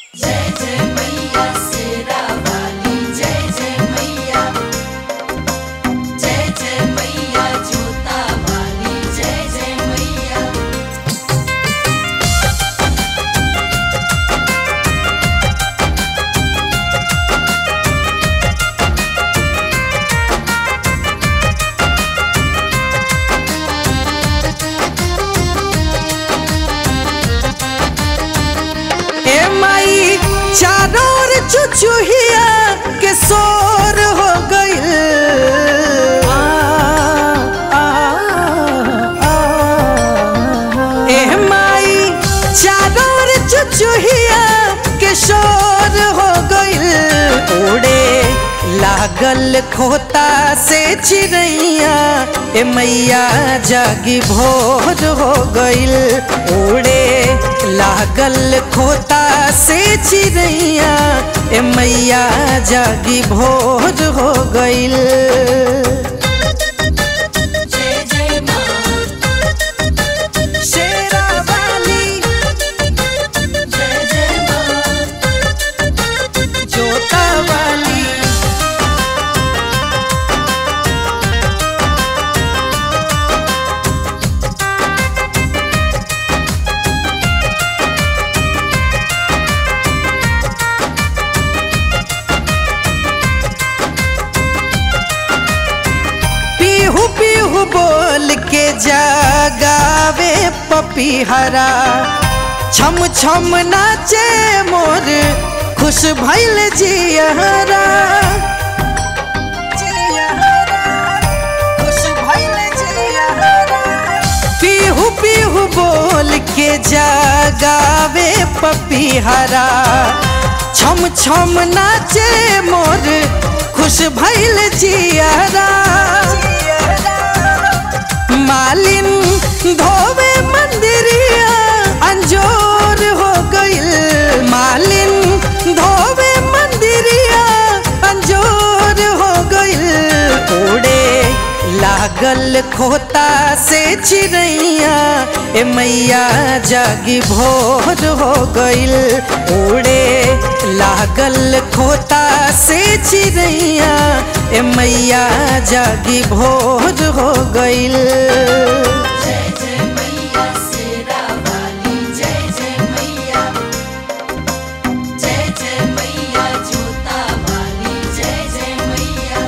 जय जय मैया शेरा वाली जय जय मैया जय जय मैया जोता वाली जय जय मैया ए माई चारों ओर चुचुहिया के शोर हो गइल आ, आ, आ, ए माई चारों ओर चुचुहिया के शोर हो गइल उड़े लागल खोता से चिड़ैया ए मैया जागी भोर हो गइल उड़े लागल खोता से चिड़ैया ए मैया जागी भोर हो गइल जय जय माँ शेरा वाली जय जय माँ जोता वाली पीहू पीहू बोल के जगावे पपीहरा छम छम नाचे मोर खुश भइल जियहरा खुश भइल जियहरा। पीहू पीहू बोल के जगावे पपीहरा छम छम नाचे मोर खुश भइल जियरा मालिन धोवे मंदिरिया अंजोर हो गइल मालिन धोवे मंदिरिया अंजोर हो गइल उड़े लागल खोता से चिड़ैया ए मैया जागी भोर हो गइल उड़े लागल खोता से चिड़ैया ए मैया जागी भोर हो गइल जय जय मैया शेरा वाली जय जय मैया जय जय मैया जोता वाली जय जय मैया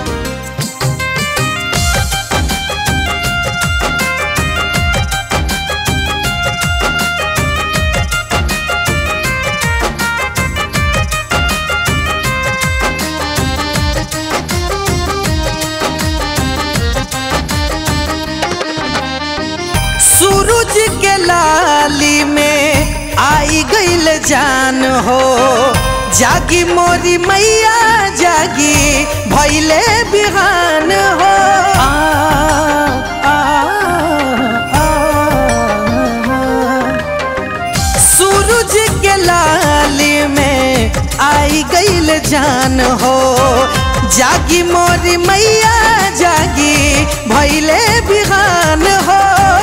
सूरज के लाली में आई गइल जान हो जागी मोरी मैया जागी भैले बिहान हो आ, आ, आ, सूरज के लाली में आई गइल जान हो जागी मोरी मैया जागी भैले बिहान हो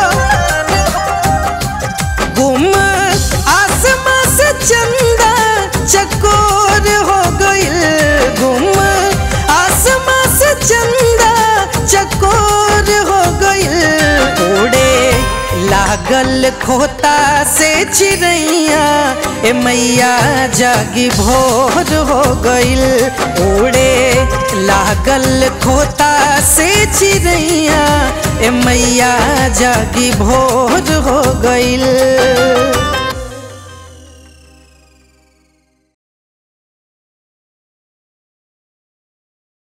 गुम आसमां से चंदा चकोर हो गइल गुम आसमां से चंदा चकोर हो गइल उड़े लागल खोता से चिड़ैया ए मैया जागी भोर हो गइल उड़े लागल खोता से चिड़ैया ए मैया जागी भोर हो गइल